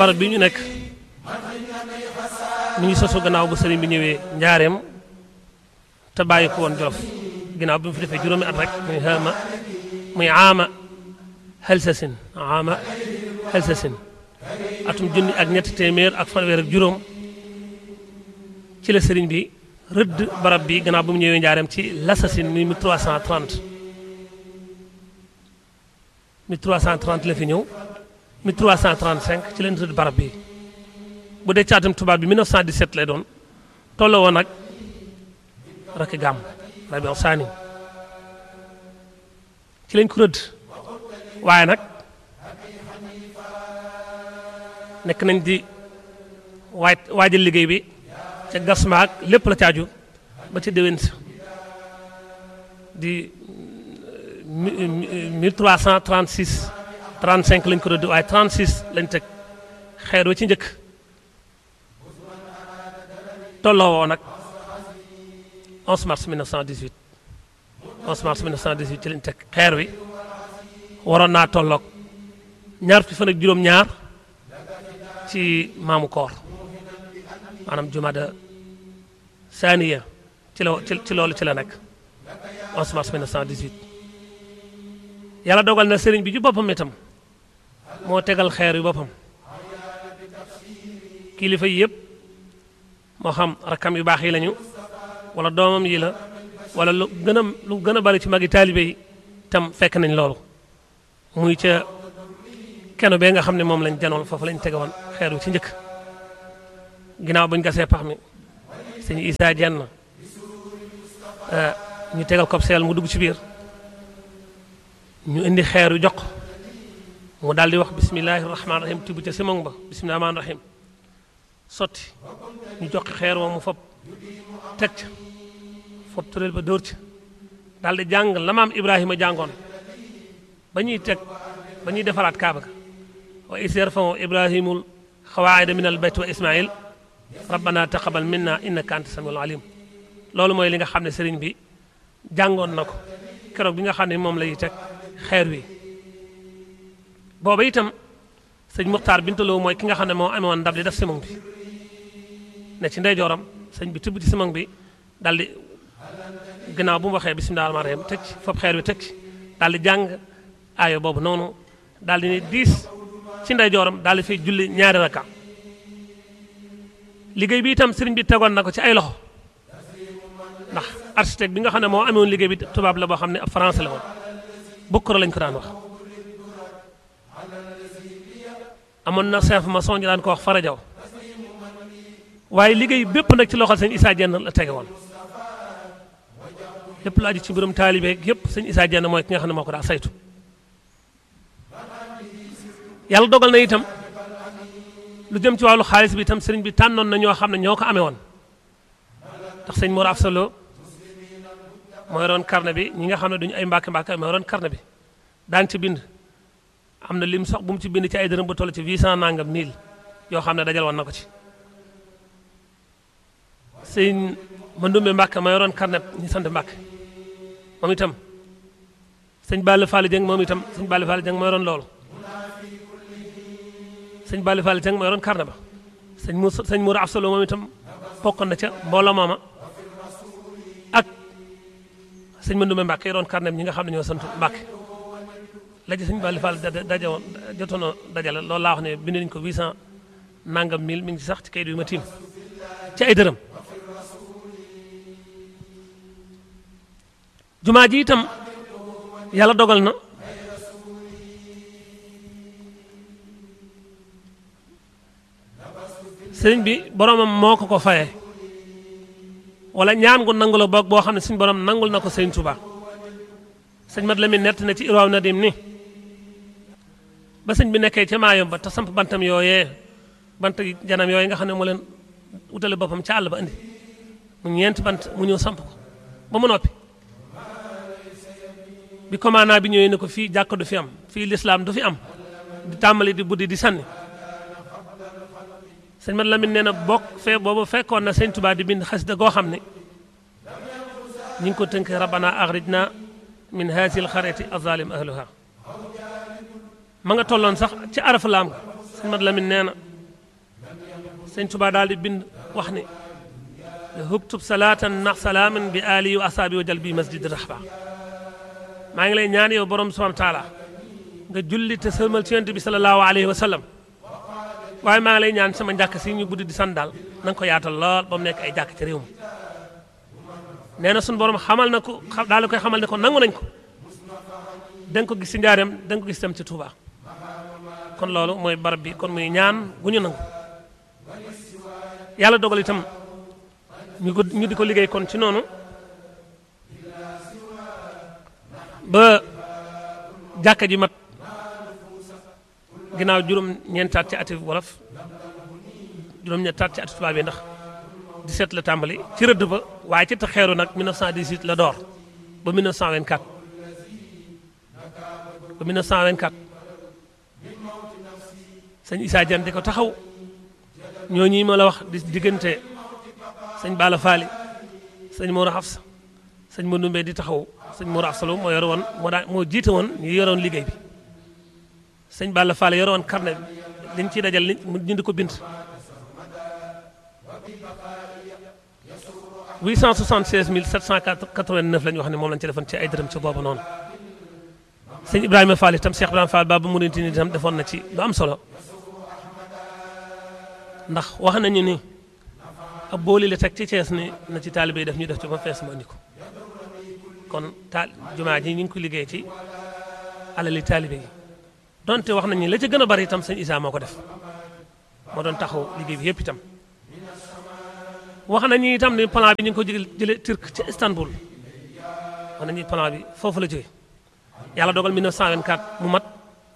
barab bi ñu nekk mi ngi sosu gannaaw bu sëriñ bi ñëwee njaareem te bàyyi ko woon jolof ginnaaw bi mu fi defee juróomi at rek muy xaama muy aama xelsasin aama xelsasin atum junni ak ñetti téeméer ak fanweer ak juróom ci la sëriñ bi rëdd barab bi gannaaw bu mu ñëwee njaareem ci l'assasine muy 1330 1330 la fi ñëw 1335 ci leen rëdd barab bi bu dee caatam tubaab bi 1917 lay doon tolloo woon nag rakki gàmm rabiu saani ci lañ ko rëdd waaye nag nekk nañ di waaj waajal liggéey bi ca gas maag lépp la caaju ba ci déwén sa di 1336 35 lañ ko rëdd waaye 36 lañ teg xeer wa ci njëkk tolloo woo nag 11 mars 1918 11 mars 1918 ci lañ teg xeer wi waroon naa tolloog ñaar fukki fan ak juróom-ñaar ci maamu koor maanaam jumada saaniya ci la ci loolu ci la nekk 11 mars 1918 yàlla dogal na sëriñ bi ju boppam itam moo tegal xeer yu boppam kilifa yi yëpp moo xam rakkam yu baax yi lañu wala doomam yi la wala lu gën a lu gën a bari ci magi taalibe yi tam fekk nañ loolu muy ca keno bee nga xam ne moom lañ janoon foofu lañ tege woon xeer wi ci njëkk ginnaaw bañ gasee pax mi sëñ Isaa jenn ñu tegal ko seel mu dugg ci biir ñu indi xeer yu jox mu daal di wax bismillahi rahmaani rahim tibb ca simon ba bismillahi rahmaani rahim sotti ñu jox xeer wa mu fob teg ca fob tureel ba dóor ca daal di jàng la maam Ibrahima jàngoon ba ñuy teg ba ñuy defaraat kaaba ga wa is yarfau ibrahimul xawaayida min al bayt wa ismail rabbana taqabal minna innaka anta samiul alim loolu mooy li nga xam ne sëriñ bi jàngoon na ko keroog bi nga xam ne moom lay teg xeer wi booba itam sëñ Muxtaar Bintaloo mooy ki nga xam ne moo amoon ndab li def simon bi ne ci ndeyjooram sëñ bi tibb ci simon bi daal di ginnaaw bu mu waxee bisimilah rahmaani rahiim teg ci foofu xeer wi teg ci daal di jàng aayo boobu noonu daal di ne diis ci ndeyjooram daal di fay julli ñaari rakka liggéey bi itam sëriñ bi tegoon na ko ci ay loxo ndax architecte bi nga xam ne moo amoon liggéey bi tubaab la boo xam ne ab français la woon bukkoro lañ ko daan wax amoon na chef maçon ñu daan ko wax farajaw waaye liggéey bépp nag ci loxol sëñ Issa Dieng la tege woon lépp lu aju ci mbirum taalibe yëpp sëñ Issa Dieng mooy ki nga xam ne moo ko daa saytu yàlla dogal na itam lu jëm ci wàllu xaalis bi itam sëriñ bi tànnoon na ñoo xam ne ñoo ko amee woon ndax sëñ Mor Afsalo mooy roon carnet bi ñi nga xam ne duñu ay mbàkke mbàkke mooy roon carnet bi daan ci bind am na lim sax bu mu ci bind ci ay dërëm bu toll ci 800 nangam mille yoo xam ne dajal woon na ko ci sëñ Mandumbe Mbàkke mooy roon carnet ñi sant Mbàkke moom itam sëñ Balla Fall Dieng moom itam sëñ Balla Fall Dieng mooy roon loolu sëñ Balla Fall Dieng mooy roon carnet ba sëñ mu sëñ Moura Afsalo moom itam bokkoon na ca mbooloo mooma ak sëñ Mandumbe Mbàkke yi roon carnet ñi nga xam ne ñoo sant Mbàkke la ci sëñ Balla Fall daje woon jotoon a dajale loolu laa wax ne bind nañu ko 800 nangam mille mi ngi ci sax ci kayit yu ma tiim ci ay dërëm jumaa ji itam yàlla dogal na sëriñ bi boromam moo ko ko fayee wala ñaan gu nangu la boog boo xam ne suñu borom nangul na ko sëriñ Tuubaa sëñ Mat Lamin nett na ci Irwaaw Nadim ni ba sëñ bi nekkee ca maayom ba te samp bantam yooyee bant janam yooyu nga xam ne moo leen wutale boppam ca àll ba indi mu ñeenti bant mu ñëw samp ko ba mu noppi bi commandant bi ñëwee ne ko fii jàkk du fi am fii lislaam du fi am di tàmbali di buddi di sànni sëñ Mat Lamin nee na bokk fee boobu fekkoon na sëñ Tuubaa di bind xasida goo xam ne ñi ngi ko tënk rabbana axrijna min haazihil qaryati azalim ahluha ma nga tolloon sax ci arafu laam sëñ Mat Lamin nee na sëñ Tuubaa daal di bind wax ni hubtub salaatan na salaaman bi ali wa asaabi wa jal bi masjid rahba maa ngi lay ñaan yow borom subhanahu taala nga julli te sëlmal ci yonent bi sallallahu alayhi wa sallam waaye maa ngi lay ñaan sama njàkk si ñu buddi di san daal na nga ko yaatal lool ba mu nekk ay jàkk ci réew mi nee na suñu borom xamal na ko daal di koy xamal ne ko nangu nañ ko da nga ko gis ci njaareem da nga ko gis tam ci Touba kon loolu mooy barab bi kon muy ñaan gu ñu nangu yàlla dogal itam ñu ko ñu di ko liggéey kon ci noonu ba jàkka ji mat ginnaaw juróom-ñeentaat ci ati wolof juróom-ñeentaat ci ati tubaab yi ndax 17 la tàmbali ci rëdd ba waaye ci taxeeru nag 1918 la door ba 1924 ba 1924 sëñ Issa Diagne di ko taxaw ñooñu ma la wax di diggante sëñ Bala Faali sëñ Mor Hafsa sëñ Mandumbe di taxaw sëñ Mor Hafsa moo yore woon moo daa moo jiite woon ñu yore woon liggéey bi sëñ Bala Faali yore woon carnet bi liñ ciy dajal ñu di ko bind 876 789 la ñu wax ne moom lañ ci defoon ci ay dërëm ci boobu noonu sëñ Ibrahima Fall itam Cheikh Ibrahima Fall Baba Mouridine itam defoon na ci lu am solo ndax wax nañu ni ab booli la teg ci Cees ni na ci taalibe yi def ñu def ci ba fees mu andi ko kon taal jumaa ji ñu ngi ko liggéey ci alali taalibe yi donte wax nañu la ca gën a bari itam sëñ Issa moo ko def moo doon taxaw liggéey bi yëpp itam wax nañu itam ni plan bi ñu ngi ko jëlee jëlee Turc ci Istanbul wax nañu plan bi foofu la jógee yàlla dogal 1924 mu mat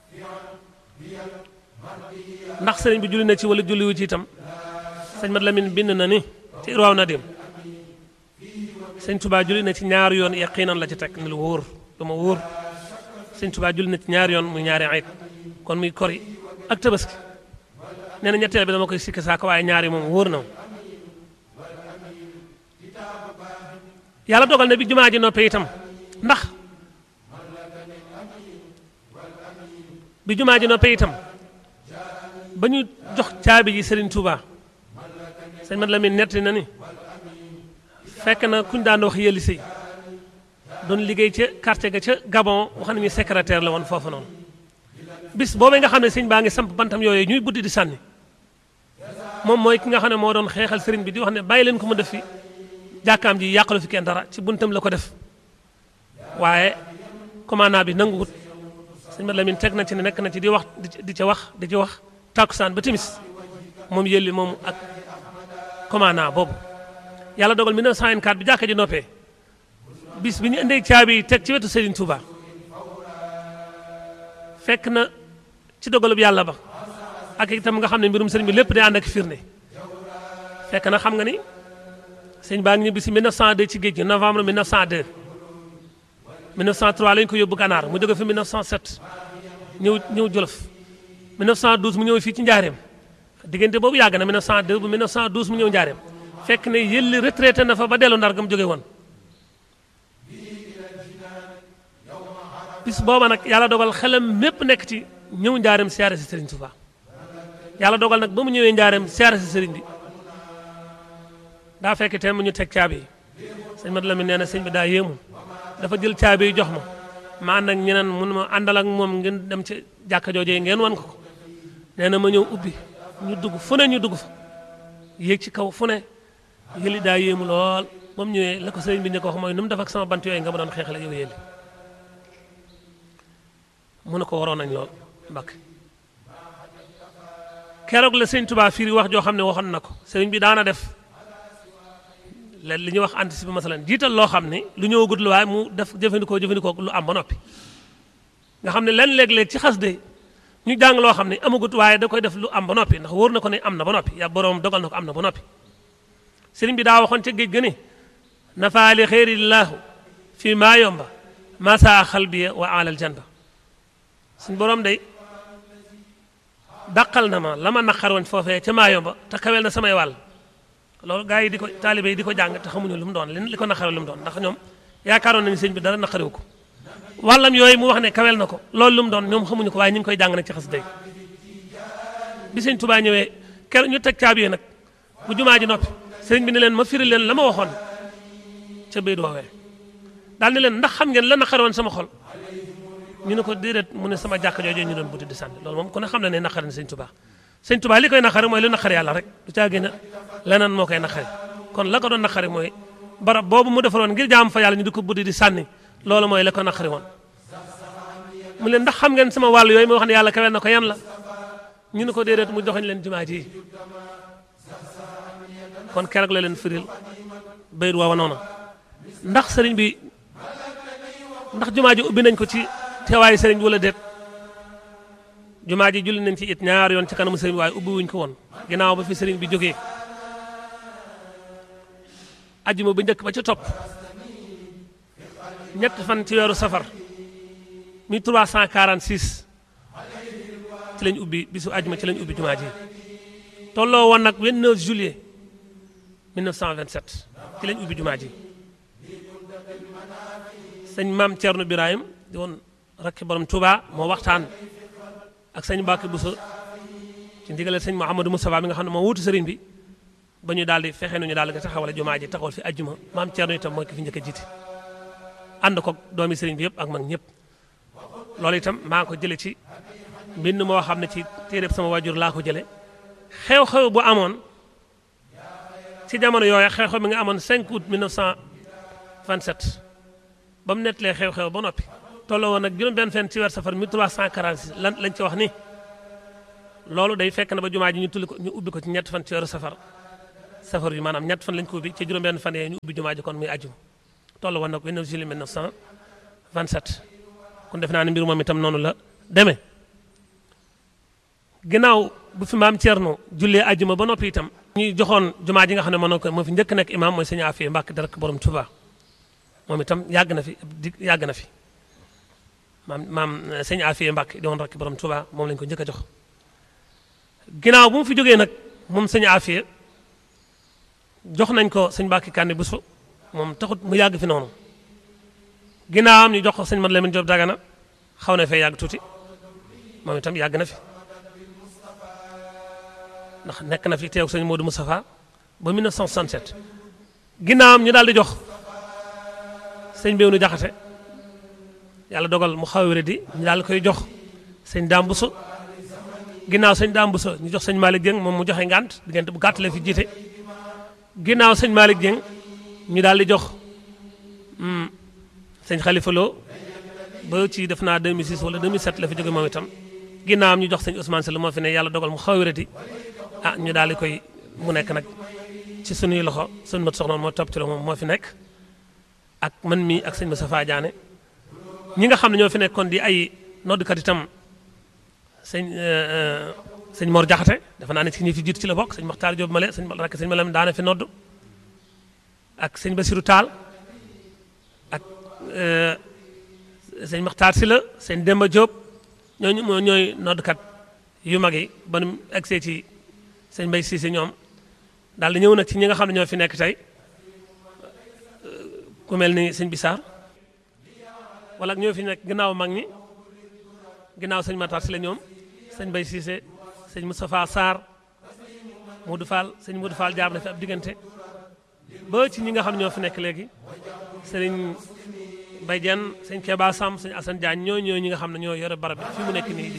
ndax sëriñ bi julli na ci wala julliwu ci itam sëñ Mat Lamin bind na ni ci Irwaaw Nadim sëñ Tuubaa julli na ci ñaari yoon yaqiinan la ci teg ni lu wóor lu ma wóor sëñ Tuubaa julli na ci ñaari yoon muy ñaari ayit kon muy kori ak tabaski nee na ñetteel bi dama koy sikki saako waaye ñaari moom wóor na yàlla dogal na bi jumaa ji noppee itam ndax bi jumaa ji noppee itam ba ñu jox caabi ji Serigne Touba sëñ Mat Lamin netti na ni fekk na kuñ daan wax yëli sëy doon liggéey ca quartier ga ca Gabon wax nañu secrétaire la woon foofu noonu bis boobee nga xam ne sëñ baa ngi samp bantam yooyu ñuy buddi di sànni moom mooy ki nga xam ne moo doon xeexal sëriñ bi di wax ne bàyyi leen ko mu def fi jàkkaam ji yàqalu fi kenn dara ci buntam la ko def waaye commandant bi nanguwut sëñ Mat Lamin teg na ci ne nekk na ci di wax di ca wax di ci wax tàkkusaan ba timis moom yëlli moom ak commandant boobu yàlla dogal 1924 bi jàkka ji noppee bis bi ñu indee caabi yi teg ci wetu Serigne Touba fekk na ci dogalub yàlla ba ak itam nga xam ne mbirum sëriñ bi lépp day ànd ak firnde fekk na xam nga ni sëñ baa ngi ñibbi si 1902 ci géej gi novembre 1902 1903 lañ ko yóbbu ganaar mu jóge fi 1907 ñëw ñëw Jolof 1912 mu ñëw fii ci njaareem diggante boobu yàgg na 1902 bu 1912 mu ñëw njaareem fekk ne yëlli retraité na fa ba dellu ndar gam jóge woon bis booba nag yàlla dogal xelam mépp nekk ci ñëw njaareem siyaare si Serigne Touba yàlla dogal nag ba mu ñëwee njaareem siyaare si Serigne bi daa fekk teen mu ñu teg caabi yi sëñ Mat Lamin nee na sëñ bi daa yéemu dafa jël caabi yi jox ma ma ànd ak ñeneen mun ma àndal ak moom ngeen dem ci jàkka joojee ngeen wan ko ko nee na ma ñëw ubbi ñu dugg fu ne ñu dugg fa yéeg ci kaw fu ne yëli daa yéemu lool ba mu ñëwee la ko sëriñ bi ñu ko wax mooy nu mu def ak sama bant yooyu nga ma doon xeexale yow yëli mu ne ko waroon nañ lool mbakk keroog la sëñ Tuubaa firi wax joo xam ne waxoon na ko sëriñ bi daana def leen li ñuy wax anticiper masalan jiital loo xam ne lu ñëwagut la waaye mu def jëfandikoo jëfandikoo lu am ba noppi nga xam ne len léeg-léeg ci xas de ñu jàng loo xam ne amagut waaye da koy def lu am ba noppi ndax wóor na ko ne am na ba noppi ya boroom dogal na ko am na ba noppi sëriñ bi daa waxoon ca géej ga ne nafaali xeerillahu fii maa yomba masaa xalbiya wa alal janba suñ boroom day dàqal na ma la ma naqar woon foofee ca maa yomba te kawel na samay wàll loolu gaa yi di ko taalibe yi di ko jàng te xamuñu lu mu doon li ko naqare lu mu doon ndax ñoom yaakaaroon nañu sëñ bi dara naqarewu ko wàllam yooyu mu wax ne kawel na ko loolu lu mu doon ñoom xamuñu ko waaye ñu ngi koy jàng nag ci xas day bi sëñ Tuubaa ñëwee ker ñu teg caabi yi nag bu jumaa ji noppi sëriñ bi ne leen ma firi leen la ma waxoon ca bayit woowee daal ne leen ndax xam ngeen la naqari woon sama xol ñu ne ko déedéet mu ne sama jàkk jooju ñu doon buti di sànni loolu moom ku ne xam na ne naqari na sëñ Tuubaa sëñ Tuubaa li koy naqari mooy lu naqari yàlla rek du caa gën a leneen moo koy naqari kon la ko doon naqari mooy barab boobu mu defaroon ngir jaam fa yàlla ñu di ko buddi di sànni loolu mooy la ko naqari woon mu leen ndax xam ngeen sama wàll yooyu moo wax ne yàlla kawel na ko yan la ñu ne ko déedéet mu joxañ leen jumaa ji kon keroog la leen firil bayit woowa noonu ndax sëriñ bi ndax jumaa ji ubbi nañ ko ci teewaayu sëriñ bi wala déet jumaa ji julli nañ ci it ñaar yoon ci kanamu sëriñ bi waaye ubbi wuñ ko woon ginnaaw ba fi sëriñ bi jógee ajjuma bu njëkk ba ca topp ñett fan ci weeru safar 1346 ci lañ ubbi bisu ajjuma ci lañ ubbi jumaa ji tolloo woon nag 29 juillet 1927 ci lañ ubbi jumaa ji sëñ maam Thierno Birahim di woon rakki borom Touba moo waxtaan ak sëñ Mbacke Bousso ci ndigalal sëñ Mouhamadou Moustapha mi nga xam ne moo wuutu sëriñ bi ba ñu daal di fexe nu ñu daal di taxawale jumaa ji taxawal fi ajjuma maam Thierno itam mooy ki fi njëkk a jiite ànd ko doomi sëriñ bi yëpp ak mag ñëpp loolu itam maa ngi ko jële ci mbind moo xam ne ci téeréb sama waajur laa ko jële xew-xew bu amoon ci jamono yooya xew-xew mi nga amoon 5 août 1927 ba mu nettalee xew-xew ba noppi tolloo woon nag juróom-benn fenn ci weer safar 1346 lan lañ ci wax ni loolu day fekk na ba jumaa ji ñu tulli ko ñu ubbi ko ci ñett fan ci weeru safar safar yi maanaam ñett fan lañ ko ubbi ci juróom-benn fan yee ñu ubbi jumaa ji kon muy ajjuma tolloo woon nag 29 juillet 1927 kon def naa ne mbir moom itam noonu la demee ginnaaw bu fi maam Thierno jullee ajjuma ba noppi itam ñuy joxoon jumaa ji nga xam ne moo ko moo fi njëkk nekk imaam mooy sëñ Afia Mbàkke dara borom Touba moom itam yàgg na fi di yàgg na fi maam maam sëñ Afia Mbàkke di woon rakk borom Touba moom lañ ko njëkk a jox ginnaaw bu mu fi jógee nag moom sëñ Afia jox nañ ko sëñ Mbàkke Kànni Buso moom taxut mu yàgg fi noonu ginnaawam ñu jox ko sëñ Mat Lamin Jóob Dagana xaw na fee yàgg tuuti moom itam yàgg na fi ndax nekk na fi teew sëñ Modou Moustapha ba 1967 ginnaawam ñu daal di jox sëñ Béwnu Jaxate yàlla dogal mu xaw a wéradi ñu daal di koy jox sëñ Daam Buso ginnaaw sëñ Daam Buso ñu jox sëñ Malick Dieng moom mu joxe ngànt diggante bu gàtt la fi jiite ginnaaw sëñ Malick Dieng ñu daal di jox sëñ Khalifa Lo ba ci def naa 2006 wala 2007 la fi jóge moom itam ginnaawam ñu jox sëñ Ousmane Sall moo fi ne yàlla dogal mu xaw a wéradi ah ñu daal di koy mu nekk nag ci sunuy loxo sunu mat soxna moo topp ci la moom moo fi nekk ak man mii ak sëñ Moustapha Diané ñi nga xam ne ñoo fi nekkoon di ay noddukat itam sëñ sëñ Mor Jaxate dafa naa ne ci ñi fi jiitu ci la bokk sëñ Maxtaar Jóob Male sëñ rakk sëñ Malam daana fi nodd ak sëñ Basiru Taal ak sëñ Maxtaar Sila sëñ Demba Jóob ñooñu moo ñooy noddukat yu mag yi ba nu egsee ci sëñ Mbay Siise ñoom daal di ñëw nag ci ñi nga xam ne ñoo fi nekk tey ku mel ni sëñ Bisaar wala ñoo fi nekk ginnaaw mag ñi ginnaaw sëñ Matar si la ñoom sëñ Mbay Siise sëñ Moustapha Sarr Modou Fall sëñ Modou Fall jaar na fi ab diggante ba ci ñi nga xam ne ñoo fi nekk léegi sëriñ Bay Jenn sëñ Keba Sam sëñ Assane Diagne ñoo ñoo ñi nga xam ne ñoo yore barab bi fi mu nekk nii